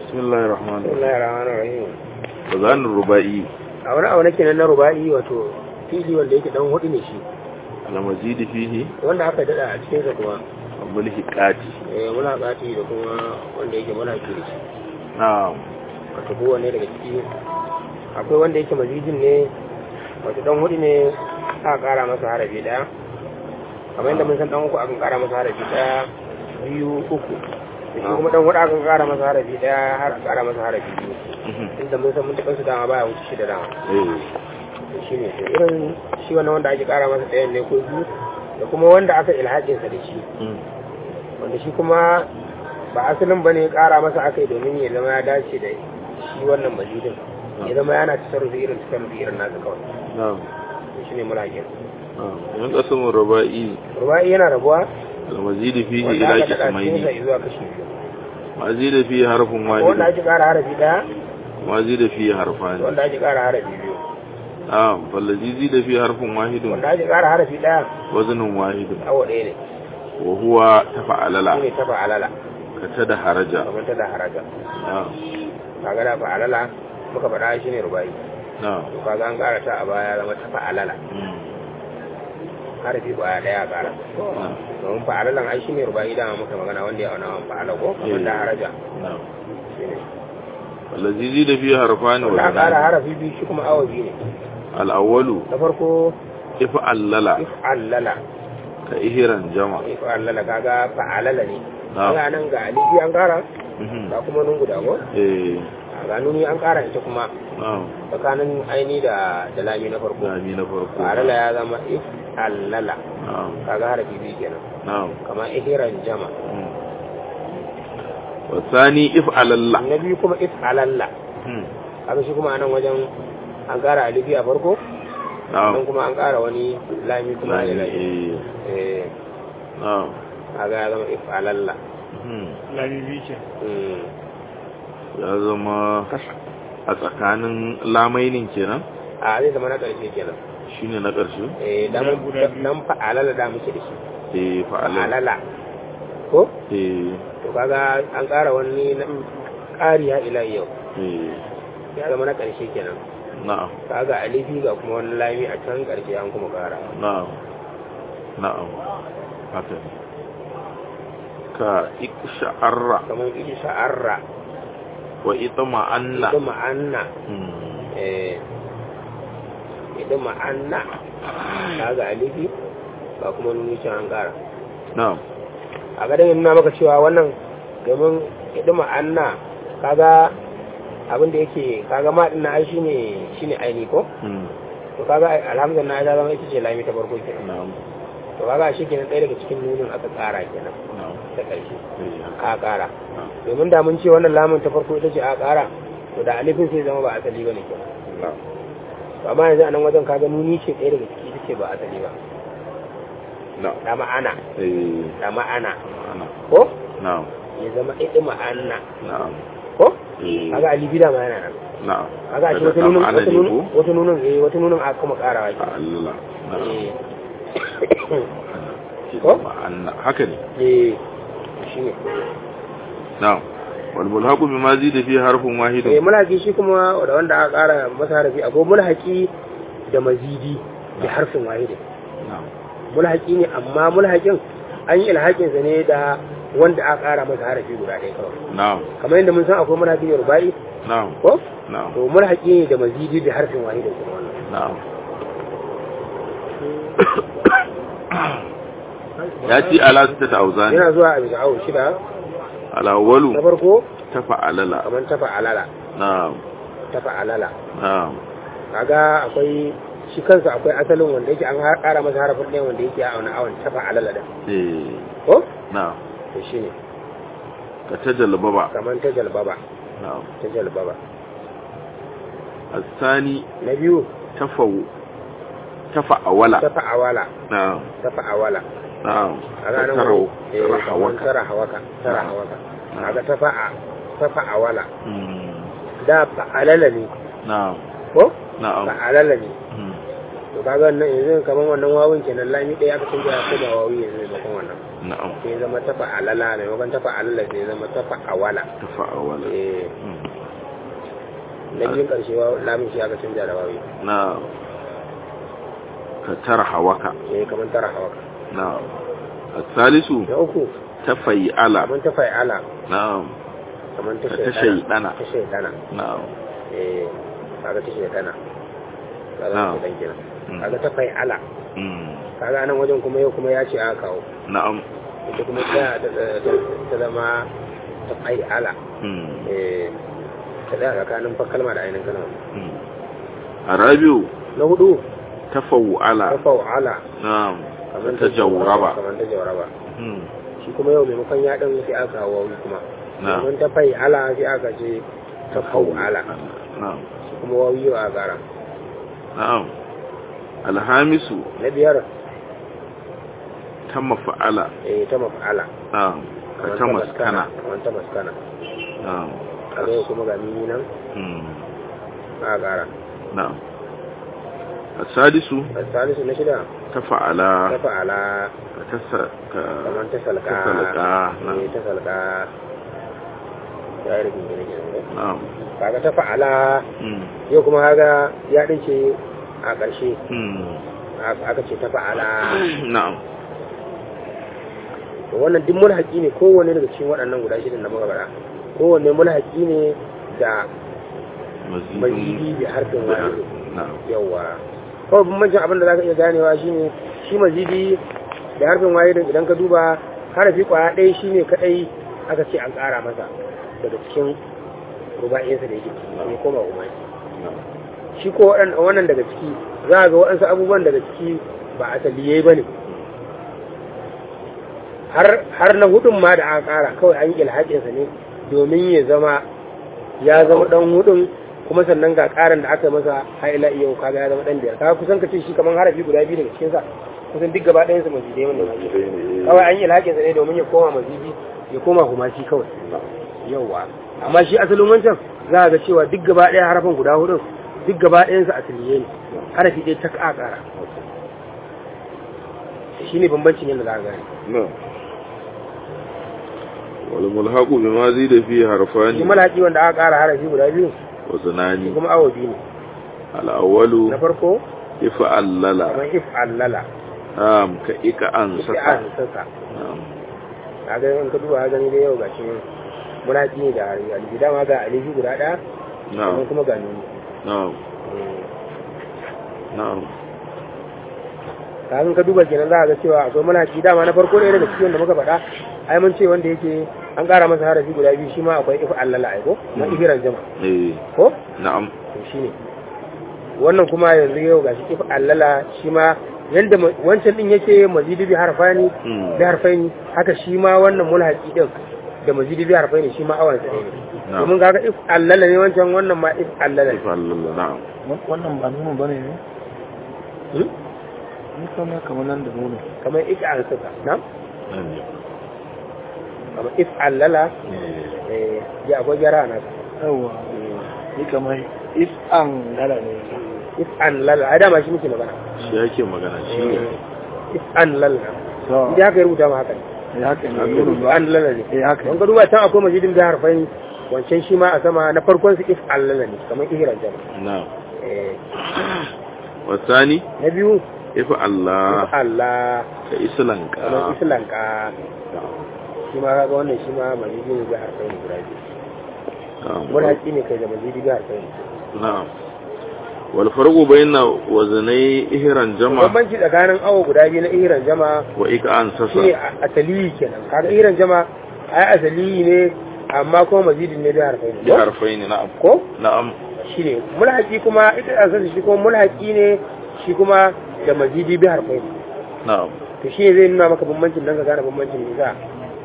بسم الله الرحمن الرحيم bismillahir rahmanir rahim وزان الرباعي a wani abu nake nan na ruba'i wato fili wanda yake dan hudu ne shi المزيد فيه wanda aka dada a cikin sa kuma الملحقات eh muna bati da kuma wanda yake muna ke shi نعم wato kowanne daga ciki akwai wanda yake mazidin ne wato dan hudu ne aka kara masa harafi daya kamar yadda mun san dan uku akan kara masa harafi daya biyu uku da shi kuma dan hudu akan kara masa harafi daya har a kara masa harafi biyu inda mun san mun taɓa su dama baya wuce shida dama ايه shi ne to irin shi wannan wanda ake kara masa ɗayan ne ko biyu da kuma wanda aka ilhaƙinsa da shi مم. wanda shi kuma ba asalin ba ne kara masa aka yi domin ya zama ya dace da shi wannan mazidin ya zama yana tasarrufi irin tasarrufi irin nasa kawai نعم shi ne mulaƙin نعم ينقسم الرباعي ruba'i yana rabuwa المزيد فيه wanda إلى aka daɗa cikinsa قسمين zuwa kashi biyu مزيد فيه حرف wanda واحد ake kara harafi ɗaya مزيد فيه حرفان wanda ake kara harafi biyu نعم فالذي زيد فيه حرف واحد wanda ake kara harafi ɗaya وزن واحد awa ɗaya ne وهو تفعل shi لا ne ta fa'alala كتد حرجا kamar ta da haraja نعم kaga da fa'alala muka faɗa shi ne ruba'i نعم to kaga an ƙara ta a baya zama ta fa'alala مم. harafi baya ɗaya a ƙara نعم domin fa'alalan ai shi ne ruba'i dama muka magana wanda ya auna wani fa'ala ko kamar da haraja نعم shi ne والذي زيد فيه حرفان wanda aka ƙara وزنان harafi biyu shi kuma awa biyu ne الأول na farko if'allala if'allala كإهرا جمع if'allala kaga fa'alala ne نعم kaga nan ga alifi an ƙara مهم. ga kuma nun guda ko إيه ga nuni an ƙara ita kuma نعم tsakanin aini da da lami na farko دامي نفرق fa'alala ya zama if'allala نعم kaga harafi biyu kenan نعم kamar ihiran jama مم. والثاني if'alalla na biyu kuma if'alalla مم. haka shi kuma anan wajen an ƙara alifi a farko نعم nan kuma an ƙara wani lami kuma da لاني lami إيه eh نعم kaga ya zama if'alalla مم. Mm. ya zama a tsakanin lamainin kenan a zai zama na ƙarshe kenan shine na ƙarshe eh dan dan fa'alala da muke da shi eh fa'alal fa'alala ko eh to kaga an ƙara wani na ƙari ya ila yau eh ya zama na ƙarshe kenan na'am kaga alifi ga kuma wani lami a can ƙarshe an kuma ƙara na'am na'am haka ne. ka iksha'arra kamar iji sha'arra wa itma'anna ita ma'anna Hmm. eh ita ma'anna kaga alifi ga kuma nuni can an ƙara na'am a gadon nuna maka cewa wannan domin ita ma'anna kaga abin da yake kaga ma din na ai shine shine aini ko Hmm. to kaga alhamdulillah ta zama ita ce lami ta farko kenan na'am to kaga shi kenan ɗaya daga cikin nunin aka ƙara kenan na'am da ƙarshe eh haka. aka ƙara na'am domin da mun ce wannan lamun ta farko ita ce aka ƙara to da alifin sai zama ba asali bane kenan na'am to amma yanzu a nan wajen kaga nuni ce ɗaya daga ciki ita ce ba asali ba na'am da ma'ana eh da ma'ana ana ko na'am ya zama ita ma'ana na'am ko eh kaga alifi da ma yana nan na'am kaga shi Daga wata nunin ma'ana wata ne nunin ko wata nunin eh wata nunin aka kuma ƙarawa ke ta'allala na'am eh Shi Ko? ma'anna haka ne eh shine na'am wal mulhaqu bima zida fi harfin eh wahidin mulhaki shi kuma da wanda aka ƙara masa harafi akwai mulhaki da mazidi da harfin wahidin na'am mulhaki ne amma mulhakin an yi ilhakin sa ne da wanda aka ƙara masa harafi guda ɗaya kawai na'am kamar yadda mun san akwai mulhaki da rubai na'am ko na'am to mulhaki ne da mazidi da harfin wahidin kuma wannan na'am ya ci ala sita ta auzani yana zuwa a bisa awo shida ala walu na farko ta fa'alala kamar tafa alala na'am tafa alala na'am kaga akwai shi kansa akwai asalin wanda yake an ƙara masa harafin ɗaya wanda yake a wani awon tafa alala da eh ko na'am to shine ka ta jalbaba kamar ta jalbaba na'am ta jalbaba asani na biyu tafawu tafa'awala tafa awala na'am tafa awala na'am kaga nan tarau wani- eh, kamar rahawaka tara hawaka tara Na'am. hawaka Na'am. kaga tafa a tafa awala Hmm. da fa'alala ne na'am ko na'am fa'alala ne Hmm. to kaga wannan yanzu kamar wannan wawun kenan lami ɗaya aka canja ya koma wawi yanzu maimakon wannan na'am sai ya zama tafa alala maimakon tafa alala sai ya zama tafa awala tafa'awala eh Mm. na biyun karshe wa lamun shi aka canja da wawi na'am ka tarhawaka eh kamar tara hawaka na'am الثالث na uku تفيعل kamar ta fa'ala نعم kamar ta Ta shaidana shaidana. ta shaidana نعم eh kaga ta shaidana kaga Na'am. ta dan kenan Mm. kaga ta fa'ala مم. kaga nan wajen kuma yau kuma ya ce aka kawo نعم ita kuma ta ta ta zama ta fa'ala مم. eh ta da tsakanin fa kalma da ainihin kalma مم. الرابع na hudu تفوعل ta fa'ala نعم kamar تجورب kamar ta jawaraba مم. shi kuma yau maimakon ya ɗan sai aka kawo wawi kuma نعم domin ta fai ala sai aka ce ta fau ala نعم shi kuma wawi yau a gara نعم الخامس na biyar تم فعل eh ta maf'ala نعم kamar ta كتم maskana سكن kamar ta maskana نعم kaga yau kuma ga mimi nan مم. a gara نعم السادس salisu na shida تفعل ta fa'ala كتس kamar ta salka تسلقا eh نعم ta salka ya yi rikin gine gine نعم kaga ta fa'ala مم. yau kuma kaga ya ɗince a ƙarshe مم. aka ce ta fa'ala نعم to wannan duk mulhaki ne kowanne daga cikin waɗannan guda shidan da muka faɗa kowanne mulhaki ne da مزيد mazidi da harfin wani نعم yawa kawai bambancin abin da za ka iya ganewa shine shi mazidi da harfin waye din idan ka duba harafi kwaya ɗaya shine kaɗai aka ce an ƙara masa daga cikin ruba'insa da yake ciki ne koma umai نعم shi ko waɗan- wannan daga ciki za a ga waɗansu abubuwan daga ciki ba a taliyai ba ne har na hudun ma da aka ƙara kawai an yi ilhaƙinsa ne domin ya zama ya zama ɗan hudun kuma sannan ga ƙarin da aka masa haila iya kaga ya zama ɗan biyar kaga kusan ka ce shi kamar harafi guda biyu daga cikinsa kusan duk gaba ɗayansa mazidai wanda kawai an yi ilhaƙinsa ne domin ya koma mazidi ya koma humashi kawai yauwa amma shi asalin wancan za a ga cewa duk gaba ɗaya harafin guda hudun duk gaba ɗayansa asaliye ne harafi ɗaya ta ƙara shi ne bambancin yadda za a gane نعم والملحق بما زيد فيه shi حرفان malhaƙi wanda aka ƙara harafi guda biyu shi وزنان kuma awo biyu ne الأول na farko إفعلل kamar if allala نعم كإك ita أنسك a sassa نعم a ga in ka duba ka gani da yau ga shi malhaƙi ne da alifi dama ga alifi guda ɗaya نعم sannan kuma ga nuni نعم نعم kafin ka duba kenan za a ga cewa akwai malhaƙi dama na farko ne daga cikin da muka faɗa ai mun ce wanda yake an ƙara masa harafi guda biyu shi ma akwai if allala ai ko na ihiran jama إيه ko نعم to shi ne wannan kuma yanzu yau gashi if allala shi ma yanda ma- wancan din yake mazidi bi harfani مم. bi harfaini haka shi ma wannan mulhaqi din da mazidi bi harfaini shi ma awan sa ne نعم domin kaga if allala ne wancan wannan ma if allala ne إفعلل نعم wannan ba nuna ba ne ne? Hmm? Ni kama kamar nan da nuna. kamar ik an saka na نعم. kamar if allala eh ya akwai gyara na Yawwa. Ni kamar if an gala ne. if an lala ai dama shi muke magana shi yake magana shi ne if an lala So, idan haka ya rubuta ma haka ne ya haka ne. Haka nuna if ba. an lala ne Eh haka don ne. ka duba can akwai mazidin bi harfaini wancan shi ma a sama na farkon su if allala ne kamar ihran jama نعم eh والثاني na biyu إفعل if Allah كإسلنك kamar islanka shi ma kaga wannan shi ma mazidin bi harfaini guda biyu wani نعم haƙi ne kai da mazidi bi harfaini نعم والفرق بين وزني إهران جمع bambanci tsakanin awo guda biyu na ihran jama وإك shi ne أنسسا asali kenan kaga ihran jama ai asali ne amma kuma mazidin ne bi harfaini ko? بحرفين نعم ko نعم shi ne mulhaki kuma ita asali shi kuma mulhaki ne shi kuma da mazidi bi harfai نعم to shi ne zai nuna maka bambancin dan ka gane bambancin ne za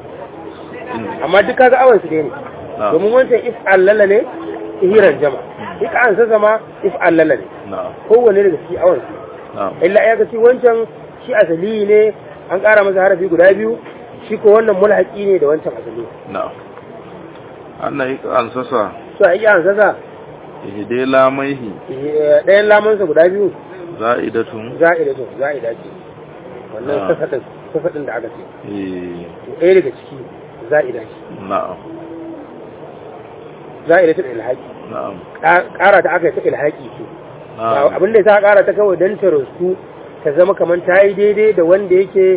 amma duk kaga awan su dai ne نعم domin wancan if allala ne ihiran jama ika an sa zama if allala ne نعم kowanne daga cikin awan su نعم illa ya kace wancan shi asali ne an ƙara masa harafi guda biyu shi ko wannan mulhaki ne da wancan asali نعم أنا إك أنسسا so a iya an sasa إهدي لاميه eh, ɗayan lamansa guda biyu زائدة za'ida to za'ida ce wannan Ah. sasa din fasadin da aka ce eh to ɗaya daga ciki za'ida ce na'am za'ida ta ilhaki na'am ƙara ta aka yi ta ilhaki ce na'am abin da ta ƙara ta kawai don ta rasu ta zama kamar ta yi daidai da wanda yake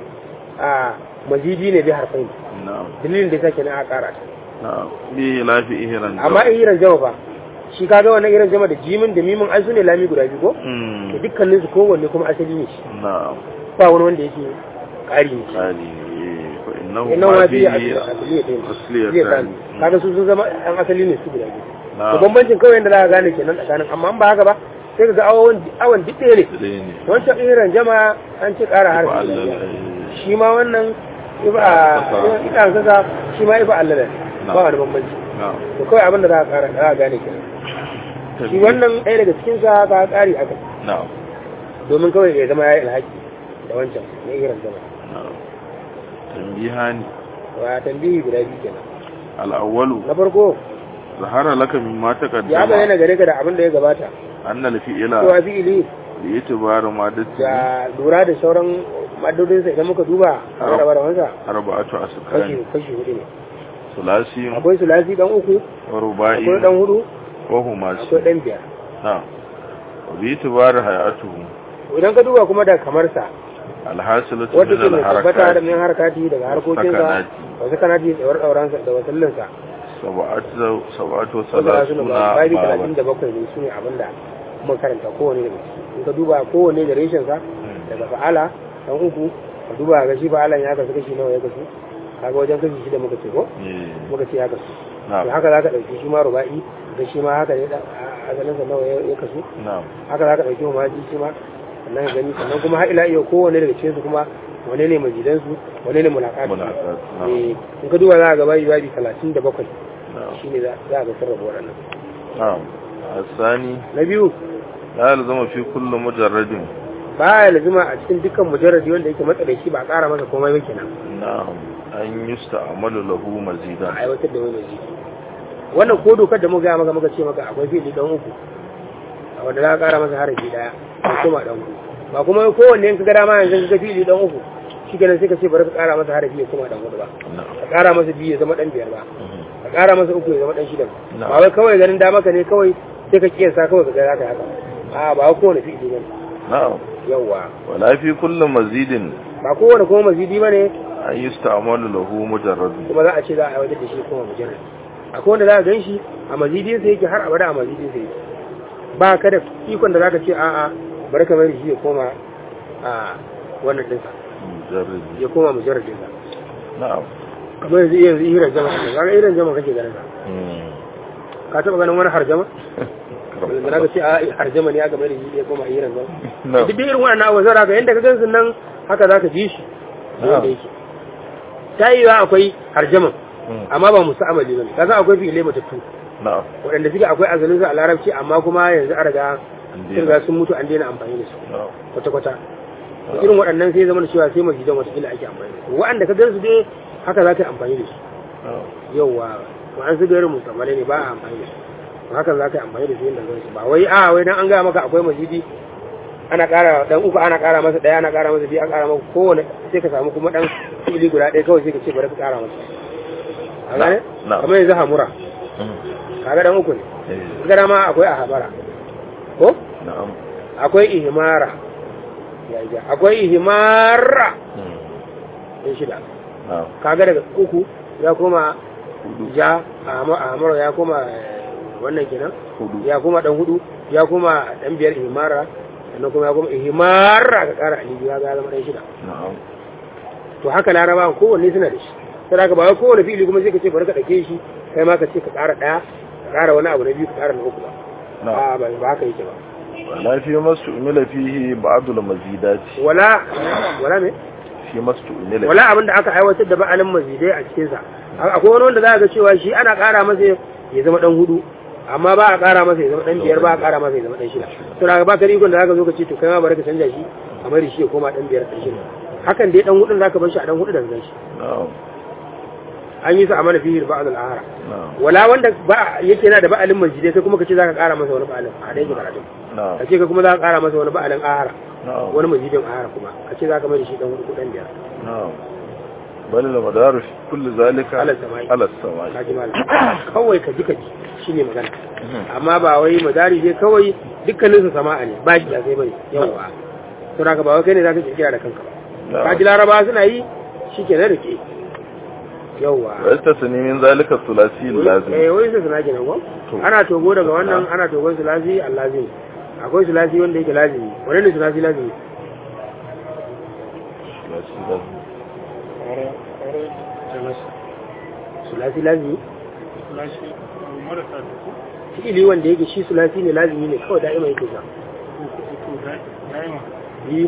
a mazidi ne bi harfai na'am dalilin da take na a ƙara ta na'am bi lafi ihran amma in iran jama fa shi kaga wannan iran jama da jimin da mimin ai su ne lami guda biyu ko mm to dukkanin su kowanne kuma asali ne shi na'am ba wani wanda yake ƙari ne shi qali eh fa innahu innan ma wa bi biyu asaliyatayn asliyatan kaga su sun zama an asali ne su guda biyu to na'am bambancin kawai yadda za ka gane kenan tsakanin amma in ba haka ba sai ka ga awon awon duk ɗaya ne dai ne wancan iran jama an ci ƙara fa harfi Allah da shi ma wannan iba ita saka shi ma iba allala ba wani bambanci na'am to kawai abin da za ka ƙara za ka gane kenan shi wannan ɗaya daga cikin sa ka ƙari aka na'am domin kawai ya zama ya yi alhaki da wancan na iran jama na'am tanbihani wa tambihi guda biyu kenan al-awwalu na farko zahara laka mimma ya taqaddama bayyana gare ka da abin da ya gabata anna al-fi'la cewa fi'ili li itibar madati da lura da sauran madodinsa idan muka duba a Ah. raba rawansa arba'atu kashi askan kashi hudu ne sulasi akwai sulasi dan uku wa ruba'i akwai dan hudu wa humasi akwai dan biyar na'am wa bi itibar hay'atuhu idan ka duba kuma da kamar sa alhasilatu wanda min ke mai tabbata da al-harakat min harkati daga harkokinsa sakanati. wasu kanati da tsawar dauransa da wasallinsa sab'atu sab'atu wasu talatin da salasuna babi talatin baban da bakwai ne su ne abin da muka karanta kowane daga ciki in ka duba kowane da reshensa daga fa'ala dan uku ka duba ga shi fa'alan ya kasu kashi nawa ya kasu kaga wajen kashi shida muka ce ko eh muka ce ya kasu to na'am haka za ka ɗauki shi ma ruba'i da shi ma haka ne da- a- asalinsa nawa ya ya kasu na'am haka za ka ɗauki maji shi ma sannan ka gani sannan kuma har ila iya kowane daga cikinsu kuma wane ne majidansu wane ne mulakatu Mulaqat, na'am. eh in ka duba za ka ga bayi babi talatin da bakwai na'am shi ne za za ka ga sarrafa waɗannan na'am الثاني na biyu لا يلزم في كل مجرد ba ya lazima a cikin dukkan mujarradi wanda yake matsalaici ba a ƙara masa komai ba kenan نعم أن يستعمل له a مزيدا aiwatar da wani maji wannan ko dokar da muka gaya maka muka ce maka akwai fili dan uku wanda za ka ƙara masa harafi ɗaya ko kuma dan uku ba kuma kowanne in ka ga dama yanzu ka ga fili dan uku shi kenan sai ka ce bari ka ƙara masa harafi ya kuma dan hudu ba نعم ka ƙara masa biyu ya zama dan biyar ba ka ƙara masa uku ya zama dan shida Na'am. ba wai kawai ganin dama ka ne kawai sai ka kiyasa kawai ka ga za ka haka a ba kowane fili ba نعم yawwa ولا في كل مزيد ba kowane kuma mazidi ba ne أن يستعمل له مجرد kuma za a ce za a aiwatar da shi kuma mujarrad akwai wanda za a gan shi a mazidin sa yake har abada a mazidin sa yake ba ka da ikon da za ka ce a'a bari ka bari shi ya koma a wannan ɗinsa مجرد ya koma mujarrad ɗinsa نعم kamar yanzu yanzu iran jama ne kaga iran jama kake ganin sa مم. ka taɓa ganin wani harjama كرم da za ka ce a harjama ne aka bari shi ya koma iran jama نعم duk irin wannan abu zara ga yadda ka gan su nan haka za ka ji shi yadda yake ta yi wa akwai harjaman مم. amma ba musu amali ba ne kaga akwai fi'ilai matattu نعم waɗanda suke akwai azalin su a larabci amma kuma yanzu an riga sun riga sun mutu an daina amfani da su نعم kwata-kwata to irin waɗannan sai zama da cewa sai masjidan watakila ake amfani da su waɗanda ka gansu dai haka za ka yi amfani da su نعم yauwa wa'an su gairin musamman ne ba a amfani da su to haka za ka yi amfani da su yadda zai su ba wai a wai dan an gaya maka akwai masjidi ana ƙara dan uku ana ƙara masa ɗaya ana ƙara masa biyu an ƙara maka kowane sai ka samu kuma ɗan fili guda ɗaya kawai sai ka ce bari ka ƙara masa a gane Na'am. kamar yanzu hamura مم. kaga ɗan uku ne إيه. gara ma akwai a habara ko نعم akwai ihimara ya ja akwai ihimara مم. ɗin shida نعم kaga daga uku ya koma hudu ja a hama- a hamara ya koma eh, wannan kenan hudu ya koma dan hudu ya koma dan biyar ihimara sannan kuma ya koma ihimara ka kara alibi ya ga zama dan shida na'am to haka laraba kowanne suna da shi sai haka ba wai kowanne fili kuma sai ka ce bari ka dake shi kai ma ka ce ka kara daya ka kara wani abu na biyu ka kara na uku ba na'am a ba ba haka yake ba wala fi masu umila fihi ba'dul mazidati wala wala me fi masu umila wala abin da aka aiwatar da ba'alin mazidai a cikinsa akwai wani wanda za ga cewa shi ana ƙara masa ya zama ɗan hudu amma ba a ƙara masa ya zama ɗan biyar ba a ƙara masa ya zama ɗan shida to daga ba ka rikon da za ka zo ka ce to kai ma bari ka canja shi a mai da shi ya koma ɗan biyar ɗan shida hakan dai ɗan hudun za ka bar shi a ɗan hudu da zan shi na'am an yi su a mana fihir ba'al al'ahara na'am wala wanda ba yake yana da ba'alin mazidai sai kuma ka ce za ka ƙara masa wani ba'alin a ɗaya karatu na'am ka ce ka kuma za ka ƙara masa wani ba'alin ahara na'am wani mazidin ahara kuma ka ce za ka mai da shi ɗan hudu ko ɗan biyar na'am bal al madar fi kulli zalika Ala samai. ala samai ka ji malam kawai ka ji ka ji shine magana amma ba wai madari dai kawai dukkanin su sama'a ne ba shi da sai bane yawa to haka ba wai kai ne zaka kirkira da kanka ba ka ji laraba suna yi shikenan da ke yawa wa yastasni min zalika thulathi eh lazim wai sai suna kenan ko To. ana togo daga wannan ana togon sulasi allazim akwai sulasi wanda yake lazimi wannan ne sulasi lazimi thulathi lazim Ƙwarar ƙwarar da masa. sulasi lazimi Lashe marasa da ku. fi'ili wanda yake shi sulasi ne lazimi ne kawai da'ima yake sa Ko ko ko da daima. yi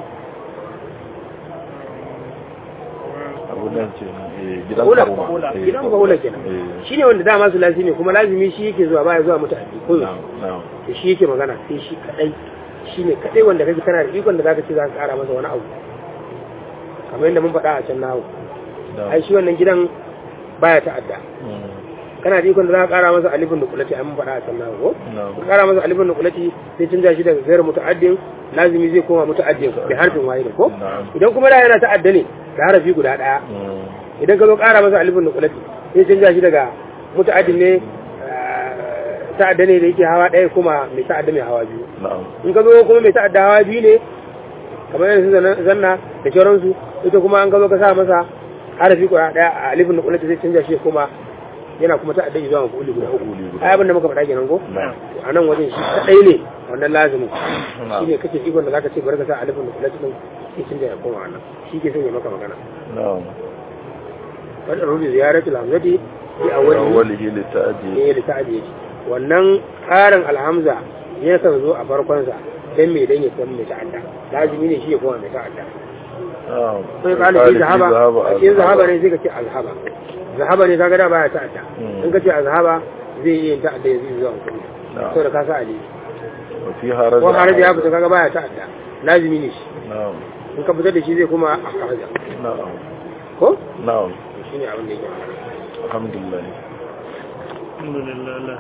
abu nan ce eh, gidan kaula karuma kaula Eh, gidan kaula kenan eh, shine wanda dama sulasi ne kuma lazimi shi yake zuwa baya zuwa mutane ko na'am na'am to shi yake magana sai shi kadai shine kadai wanda kake kana da ikon da zaka ce zaka kara masa wani abu kamar yadda mun faɗa a can nawo na'am ai shi wannan gidan baya ta'adda Mm, kana da ikon da zaka kara masa alifin da kulati ai mun faɗa a can nawo ko na'am ka kara masa alifin da kulati sai canja shi daga gairu muta'addin lazimi zai koma muta'addin da harfin wahid ko na'am idan kuma da yana ta'adda ne da harafi guda daya Mm, idan ka zo kara masa alifin da kulati sai canja shi daga muta'addin ne ta'adda ne da yake hawa ɗaya kuma mai ta'adda mai hawa biyu na'am in ka zo kuma mai ta'adda hawa biyu ne kamar yanzu zanna- zanna da sauransu ita kuma an ka zo ka sa masa harafi guda ɗaya a alifin da kulati sai canja shi kuma yana kuma ta'adda zuwa mafuli guda uku Maf'uli guda ai abin da muka faɗa kenan ko na'am a nan wajen shi kaɗai ne wannan lazimin na'am shi ne kake ikon da zaka ce bari ka sa alifin da kulati din sai canja ya koma wannan shi ke sanya maka magana na'am wadda rubi ziyaratu lamzati fi awwali awwalihi li ta'di ne da ta'ajiye shi wannan ƙarin alhamza ya kan zo a farkonsa dan me dan ya san mai ta'adda lazimi ne shi ya koma mai ta'adda na'am sai ka Qala nufi fi zahaba zahaba a cikin zahaba ne sai ka ce azhaba zahaba ne kaga da baya ta'adda Mm. in ka ce azhaba zai iya yin ta'adda ya zai zuwa mutum Na'am. saboda ka sa ali wa fi haraja ko haraji ya fita kaga baya ta'adda lazimi ne shi na'am in ka fitar da shi zai kuma a haraja na'am ko na'am shine abin da yake magana alhamdulillah Alhamdulillah.